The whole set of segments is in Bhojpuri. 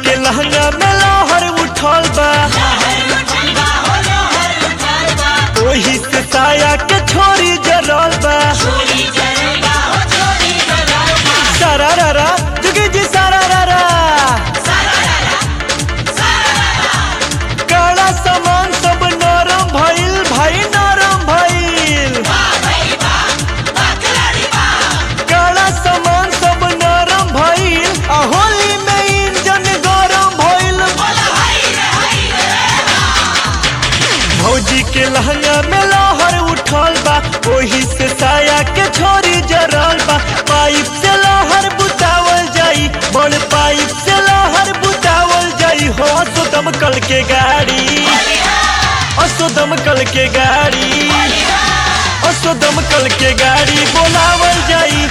के लहंगा में लहर उठल बा ओही से साया के छोरी जरल बा सारा रा रा जुगी जी सारा रा रा काला सामान सब नरम भइल भाई नरम भइल काला सामान सब नरम भइल आ होली में इंजन गरम भइल भौजी के लहंगा में लहर उठल बा ओही से साया के छोरी जरल बा पाइप से लहर बुतावल जाई बड़ पाइप से लहर बुतावल जाई हो सो दमकल के गाड़ी असो दमकल के गाड़ी असो दमकल के गाड़ी बोलावल जाई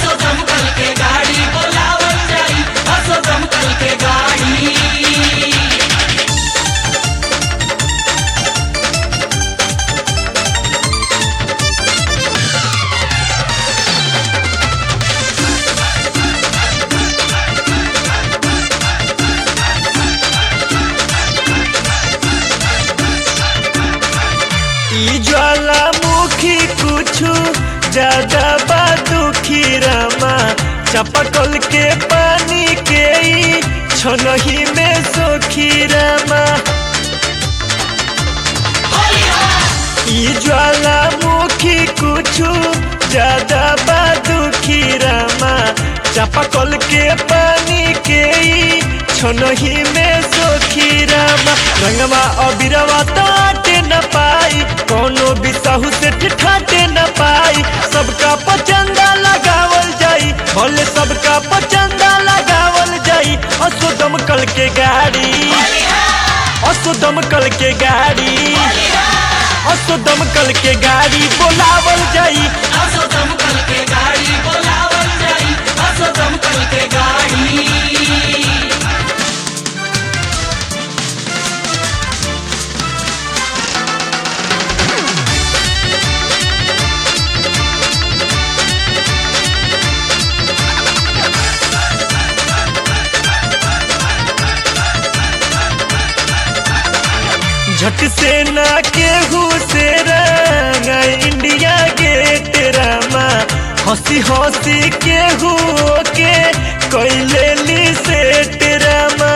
ई ज्वालामुखी कुछु ज्यादा बा दुखी रामा चपकल के पानी के ई छनही में सोखी रामा ई ज्वालामुखी कुछु ज्यादा बा दुखी रामा चपकल के पानी के ई छनही में सोखी रामा रंगवा अबिरवा ताटे न पाई कोनो भी साहू से ठिठाटे न पाई सबका पचंदा लगावल जाई भले सबका पचंदा लगावल जाई असो दमकल के गाड़ी असो दमकल के गाड़ी असो दमकल के गाड़ी बोलावल जाई झट से ना केहू से रंग इंडिया गेट रामा हंसी हंसी केहू के कैले ली सेट रामा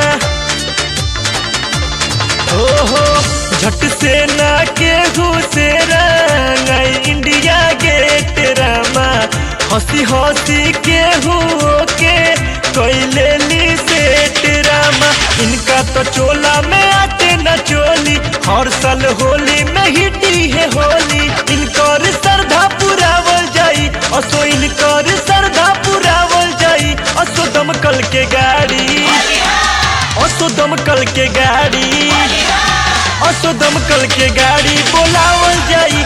ओहो झट से ना केहू से रंग इंडिया गेट रामा हंसी हंसी केहू के कैले ली सेट रामा इनका तो चोला में आटे न चोली हर साल होली में हिटी है होली इनकर श्रद्धा पुरावल जाई असो इनकर श्रद्धा पुरावल जाई असो दमकल के गाड़ी असो दमकल के गाड़ी असो दमकल के गाड़ी बोलावल जाई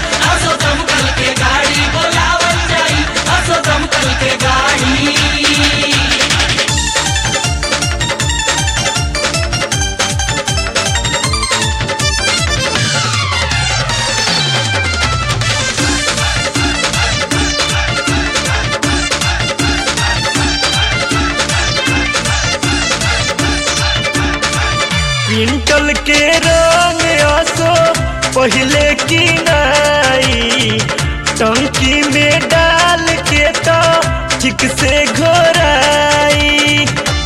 पिंटल के रंग असो पहले की नाई टंकी में डाल के तो ठीक से घोराई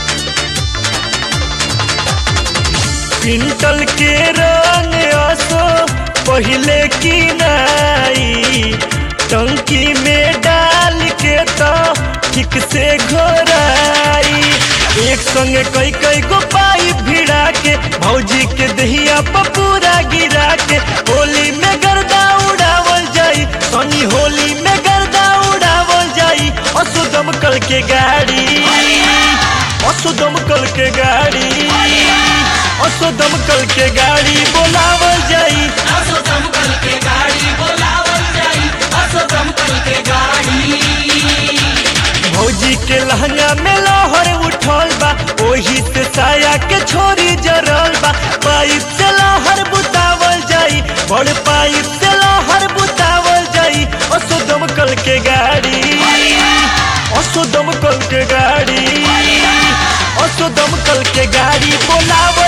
पिंटल के रंग असो पहले की नाई टंकी में डाल के तो ठीक से घोराई एक संगे कई कई गो पाइप भिड़ा के भौजी के दहिया पर पूरा गिरा के होली में गर्दा उड़ावल जाई सनी होली में गर्दा उड़ावल जाई असु दमकल के गाड़ी असु दमकल के गाड़ी असु दमकल के गाड़ी बोलावल जाई भौजी के लहंगा में लहर उठल बा ओही से साया के छोरी जरल बा पाइप से लहर बुतावल जाई बड़ पाइप से लहर बुतावल जाई असो दमकल के गाड़ी असो दमकल के गाड़ी असो दमकल के गाड़ी बोलाव